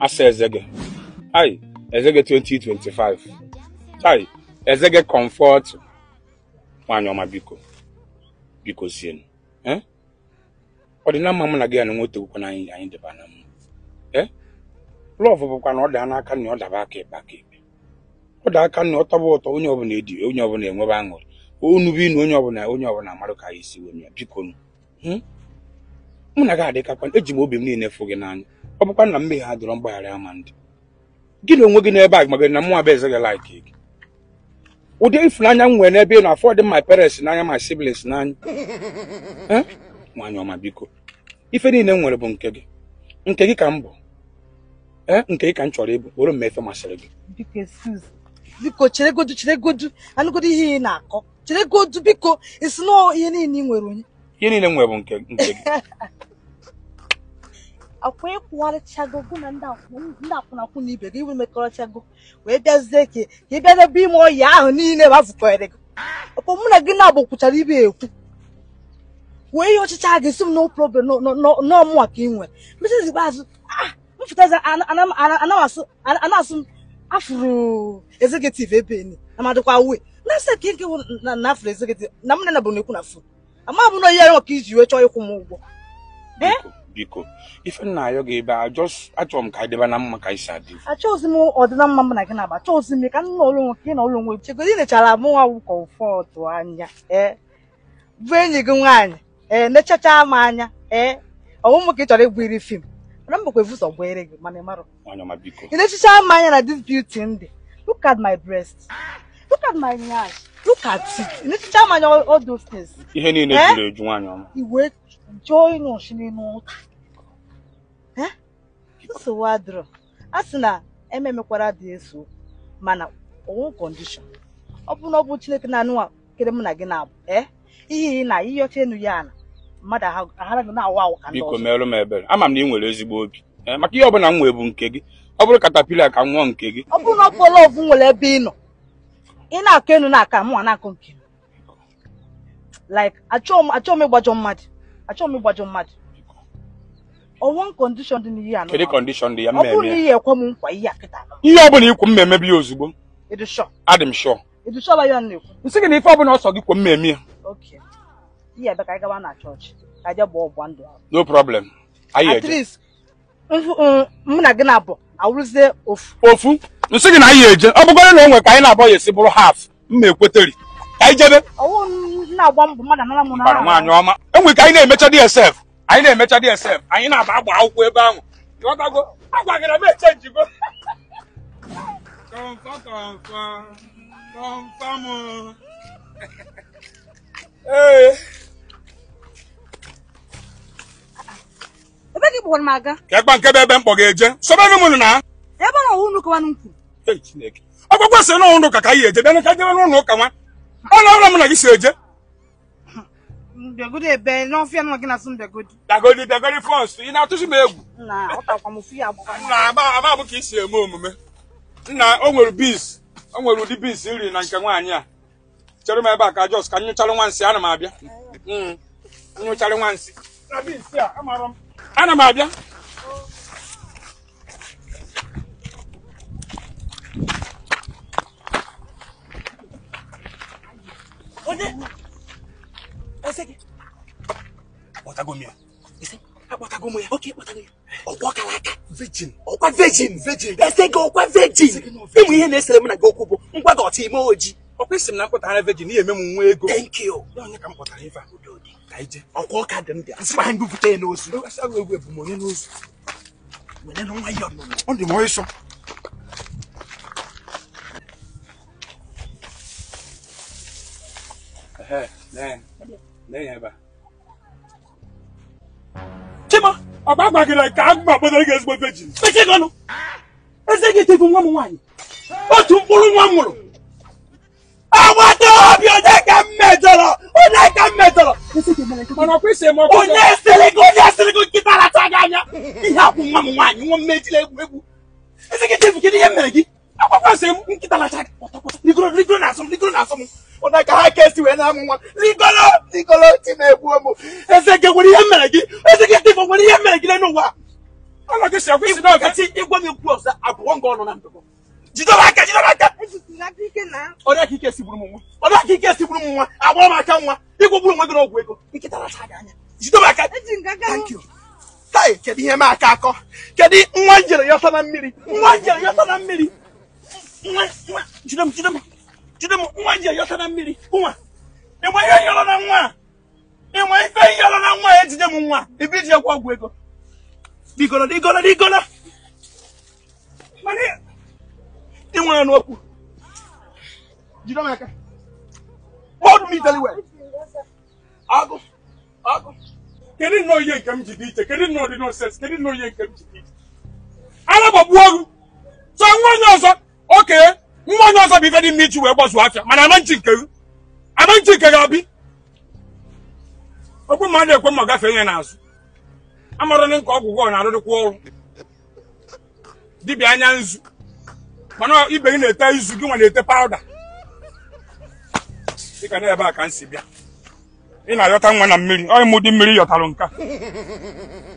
asa eze gị ai eze gị 2025 ai eze gị comfort nwaanyị ọma biko biko sienu eh? ọ dị na mma mụ na gị ya na nwoke gwụkwa na anyị anyị deba na mma eh? lọv bụkwa na ọ daa n'aka nna ọ daba aka ekpe aka ekpe ọ daa aka nna ọ tọba ụtọ onye ọbụla edi onye ọbụla enwebe aṅụrị onu bi na onye ọbụla onye ọbụla marụ ka anyị si wee ya biko nụ hmm? mụ na gị adịkakwa eji m obi m niile fụ gị n'anya ọ bụkwa na mmehie ha dọrọ mgbaghara ama ndị gị na onwe gị n'ebe a magana na mụ abụ eze gị laiki gị ụdị ịfụnanya m nwere n'ebe ị nọ afọ dị my parents n'anya my siblings n'anya Eh? nwaanyị ọma biko ife niile m nwere bụ nke gị nke gị ka m bụ ee nke gị ka m chọrọ ịbụ were mmefe masịrị gị biko excuse biko cheregodu cheregodu anụgodu ihe ị na-akọ cheregodu biko esi na ihe niile ị nwere onye ihe niile m nwere bụ nke nke gị akwa ịkwụgharịchago gụ na ndị akwụ- ndị akwụnakwụ na ibe gị iwe mekọrọchago wee bịazie ka ka ị bịa n'ebe ime ọhịa ahụ niile mafụkọrị gị ọkwa mụ na gị na-abụ kwuchara ibe ekwu wee ihe ọchịcha gị si m no problem n'ọmụwa ka ị nwere mechezi ikpeazụ ah mfụtazi anasụ m afụrụ executive ebe ni amadịkwa we na sị ka nke na na afụrụ executive na m na bụ na-ekwu na fon ama bụ na ihe ya ka iji wee chọọ ịkwụ m ụgwọ biko biko ife nna ayọ gị ebe a just achọrọ m ka anyị deba na mma ka anyị si adị achọghịzi m ọdịna mma m na gị na-agba achọghịzi m ka m nọ ụlọ onwe ka ị nọ ụlọ onwe chegoro ị nechara mụ nwa wụkọ ụfọdụ anya ee bụ enyi gị nwaanyị ee nechacha m anya ee ọmụmụ ka ị chọrọ ịbụ iri fim mana m bụkwa evusọ gbere gị mana ị marụ nwaanyị ọma biko ị nechacha m anya na this beauty ndị look at my breast look at my nyash look at it ị nechacha m anya all all those things ihe niile Eh? juru eju nwaanyị ọma iwe jụọ ịnụ ọchị n'ime ụka Eh? nsogbu adịrọ a sị na ememekwara dị eso okwu, mana onwe kọndishọn ọ bụ na ọ bụ chineke na-anụ a kere mụ na gị na-abụ ee ihe ị na ihe ọcha enu ya na mmadụ aha- aghara gị na-awa awa ka ndị biko ọzọ merụ m ebere ama m na ị nwere ezigbo obi Eh, maka ihe ọbụla m nwee bụ nke gị ọ bụrụ katapila ka m nwụọ nke gị ọ bụrụ na ọ bụ lọvụ nwere ebe ị nọ ị na-akọ enu na-aka mụ na-akọ nke m like achọghị m achọghị m ịgbajọ mmadụ achọghị m ịgbajọ mmadụ ọnwụ kọndishọn dị n'ihe a kedu kọndishọn dị ya ọ bụrụ na mmemme ihe ekwe m nkwa ihe a kịta ihe ọbụla ikwu m emebi ya ozugbo ịdụshọ adị m shọ ịdụshọba ya na-ekwu nsị gị na ife ọbụla ọsọ gị kwu m eme ya oke ihe ebe ka anyị gaba na chọọchị ka anyị jee gbaa ọgba ndụ ahụ no problem anyị at eje least mfu- mm, mụ na gị na-abụ awụrụzie ofu ofu nsị gị na anyị eje ọ bụgoro na o nwere ka anyị na-abọ ya esi bụrụ haf mma ekweteri ka anyị jebe ọwụ m na-agba mbọ mmadụ anara m bara nwaanyị ọma enwere ka anyị na-emecha dsf anyị na-emecha dsf anyị na-aba agba akwụkwọ ebe ahụ ịghọtago agwagara m echenjigo Kọmfa, kọmfa, kọmfa mụ. ee ebe gị gbọrọ m aga ka ekpa nke bụ ebe mkpọ ga-eje sobenụ m na ebe na ọwụ nnukwu nwanụ kwuru Ei, Chineke ọgwụgwọ si n'ụlọ ụka ka anyị eje bịa ka jebe n'ụlọ ụka nwa ọ na ọrụ m na gị si eje mbịagodo ebe n'ọfịa nwa gị na-asụ mbịagodo dagodi dagodi fọs ị na-atụsi m egwu na ọtakwa m ofu ya agbakwa nna agba agba bụ ka i si eme omume nna o nwere bis o nwere ụdị bis nri na nke nwaanyị a chere m ebe a ka jos ka m nyụchalụ nwansị ana m abịa Mm, nyụchalụ nwansị na bis a amarọ m ana m abịa onye ese gị akpọtago m ya ese akpọtago m ya oke akpọtago ya ọkwa kara aka virgin ọkwa virgin virgin ese gị ọkwa virgin ịmụ ihe na-esere m na gị okwu bụ ngwa gị ọtụ ime ojii ọkwa isi m na mkpọtara virgin ihe eme m nwa ego thank you ya onye ka m kpọtara ife a ka ije ọkwa ọka dị m dị asịkwa ha ngụpụta ya n'ozu asaghị egwu ebu m onye n'ozu were na nwa ya ọnụnụ ọ dị m ọsọ chima ọba gbagara ka a gbakpọtara gị ezigbo virgin mechie gị ọnụ eze gị tefu nwa m nwaanyị otu mkpụrụ nwa m mụrụ agbata obi onye ka m mejọrọ onye ka m mejọrọ mana ọkwa isi eme ọkwa onye sịrị gị onye sịrị gị nkịta racha gị anya ihe akwụ nwa m nwaanyị nwa m mejila egwu egwu eze gị tefu kedu ihe m mere gị akwakwa sị m nkịta racha gị pọtọpọtọ rigoro rigoro na asọ m rigoro na asọ m onye ka ha ka esi wee na-amụ nwa rigoro rigoro ti na-egbu ụmụ eze gị nwere ihe m mere gị eze gị tefu nwere ihe m mere gị n'ụwa ọnụ gị si akwụsị n'oge Nkati ịgwa m ekwu ọzọ abụọ nga ọnụ na ndụ m. Jidobe aka jidobe aka. ejikwa aka ike na Ọ dị aka ike sigburu m nwa. Ọ dị aka ike sigburu m nwa. Agbara m aka nwa. Ịgwọgburu onwe gị n'ọgwụ ego. Nkịta racha gị anya. Jidobe aka. eji nga aka Thank you. Kai, kedu ihe m aka akọ? Kedu nwa njere yọta na mmiri? Nwa njere yọta na mmiri. Nwa nwa jide m jide m. Jide m nwa njere yọta na mmiri. Nwa. Ịgba ihe yọrọ na nwa. a? Ịgba ife yọrọ na nwa a ejide m nwa. Ebe iji ekwe ọgwụ ego. Digolo digolo digolo. Mana ị nwere n'okwu. Jide m aka. Hold me very well. Agụ. Agụ. kedu nnọọ ihe nke m ji dị iche kedu nnọọ dị nonsens kedu nnọọ ihe nke m ji dị iche ara gbagbuo ọgụ so nwa onye ọzọ oke nwa onye ọzọ bụ ife dị mma iji wee gbazuo afịa mana ama nchi nke gị ama nchi nke gị abi okwu ma a na-ekwe ma gafee ihe n'azụ amara na nke ọgwụgwọ na-arụrịkwa ọrụ dibịa anya nzu mana ibe gị na-ete izu gị nwa na-ete pawuda dịka na ebe a ka m si bịa ị na-ayọta nwa na mmiri ọ ịmụ dị mmiri yọtalụ nka